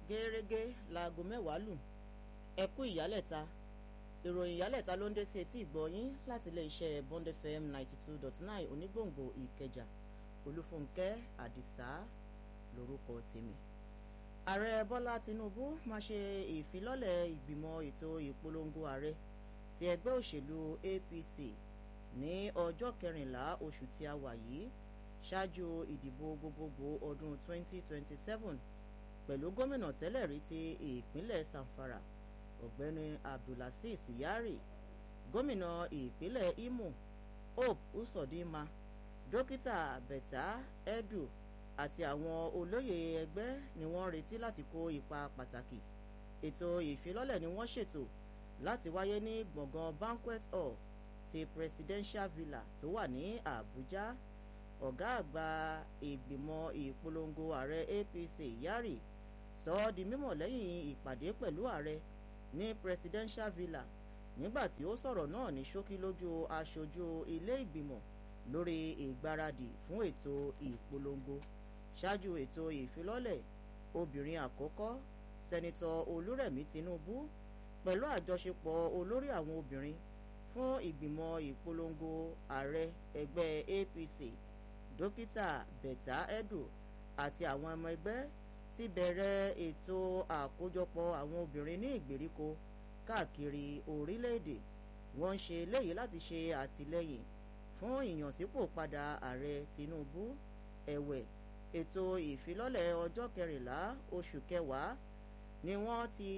gẹ́rẹ́gẹ́ láago mẹ́wàá lù ẹ kú ìyálẹ̀ta ìròyìn ìyálẹ̀ta ló ń dé sí etí ìgbọ̀yín láti ilé iṣẹ́ Bond FM ninety two dot nine onígbòǹgbò ìkẹjà olúfúnkẹ́ àdìsá lórúkọ tèmi ààrẹ bọ́lá tinubu máa ṣe ìfilọ́lẹ̀ ìgbìmọ̀ ètò ìpolongo ààrẹ ti ẹgbẹ́ òṣèlú apc ní ọjọ́ kẹrìnlá oṣù tí a wà yìí ṣáájú ìdìbò gbogbogbò ọdún 2027 pẹ̀lú gómìnà tẹ́lẹ̀ rí ti ìpínlẹ̀ zamfara ọ̀gbẹ́ni abdulaziz yari gómìnà ìpínlẹ̀ imo hope usodima dókítà bẹ̀tà edu àti àwọn olóyè ẹgbẹ́ ni wọ́n retí láti kó ipa pàtàkì ètò ìfilọ́lẹ̀ ni wọ́n ṣètò láti wáyé ní gbọ̀ngàn banquet hall ti presidential villa tó wà ní àbújá ọ̀gá àgbà ìgbìmọ̀ ìpolongo ààrẹ apc yari sọ ọ́ di mímọ̀ lẹ́yìn ìpàdé pẹ̀lú ààrẹ ní presidential villa nígbà tí ó sọ̀rọ̀ náà ní ṣókí lójú aṣojú ilé ìgbìmọ̀ lórí ìgbáradì fún ètò ìpolongo ṣáájú ètò ìfilọ́lẹ̀ obìnrin àkọ́kọ́ sẹ́nitọ́ olúrẹ̀mí tinubu pẹ̀lú àjọṣepọ̀ olórí àwọn obìnrin fún ìgbìmọ̀ ìpolongo ààrẹ ẹgbẹ́ apc dókítà bẹ̀tà edu àti àwọn ọmọ ẹgbẹ́ ti bẹ̀rẹ̀ ètò àkójọpọ̀ àwọn obìnrin ní ìgbèríko káàkiri orílẹ̀-èdè wọ́n ń ṣe eléyìí láti ṣe àtìlẹ́yìn fún ìyànsípò padà ààrẹ tinubu ẹ̀wẹ̀ ètò ìfilọ́lẹ̀ ọjọ́ kẹrìnlá oṣù kẹwàá ni wọ́n ti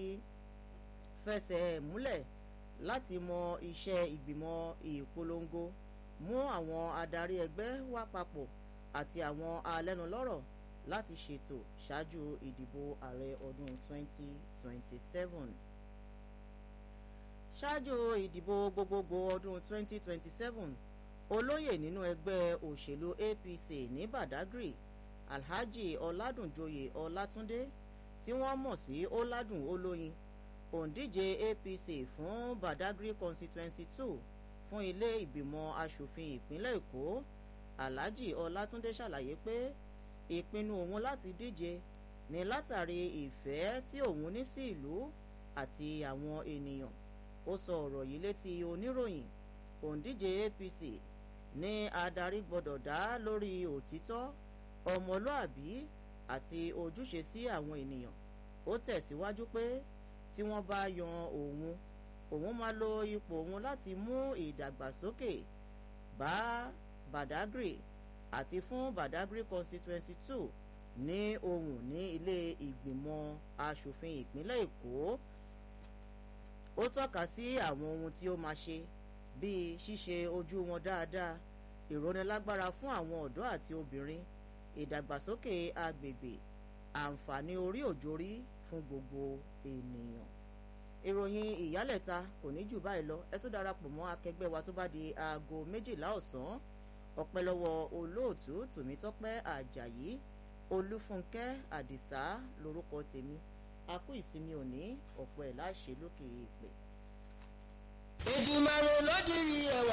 fẹsẹ̀ múlẹ̀ láti mọ iṣẹ́ ìgbìmọ̀ ìpolongo mú àwọn adarí ẹgbẹ́ wá papọ̀ àti àwọn alẹ́nulọ́rọ̀ láti ṣètò ṣáájú ìdìbò ààrẹ ọdún 2027 ṣáájú ìdìbò gbogbogbò ọdún 2027 olóyè nínú ẹgbẹ́ òṣèlú apc ní badagry alhaji ọládùnjoyè ọlátúndé tí wọ́n mọ̀ sí ọládùn olóyin òǹdíje apc fún badagry constituency two fún ilé ìgbìmọ̀ asòfin ìpínlẹ̀ èkó alhaji ọlátúndé ṣàlàyé pé ìpinnu òun láti díje ní látàrí ìfẹ́ tí òun ní sí ìlú àti àwọn ènìyàn ó sọ ọ̀rọ̀ yìí létí oníròyìn òǹdíje apc ní adarí gbọ́dọ̀ dá lórí òtítọ́ ọmọlúàbí àti ojúṣe sí àwọn ènìyàn ó tẹ̀síwájú pé tí wọ́n bá yan òun òun máa lo ipò òun láti mú ìdàgbàsókè bá badagry àti fún badagry constituency two ní ohùn ní ilé ìgbìmọ̀ asòfin ìpínlẹ̀ èkó ó tọ́ka sí àwọn ohun tí ó máa ṣe bíi ṣíṣe ojú wọn dáadáa ìrónilágbára fún àwọn ọ̀dọ́ àti obìnrin ìdàgbàsókè agbègbè àǹfààní orí òjòrí fún gbogbo ènìyàn ìròyìn ìyálẹ̀ta kò ní jù báyìí lọ ẹ tún darapọ̀ mọ́ akẹgbẹ́ wa tó bá di aago méjìlá ọ̀sán ọpẹ́ lọ́wọ́ olóòtú tòmítọ́pẹ́ àjàyí olúfúnkẹ́ àdìsá lórúkọ tèmi a kú ìsinmi òní ọ̀pọ̀ ẹ̀ láṣẹ lókè èèpẹ̀. Èdùmàrè ló dirí ẹwà.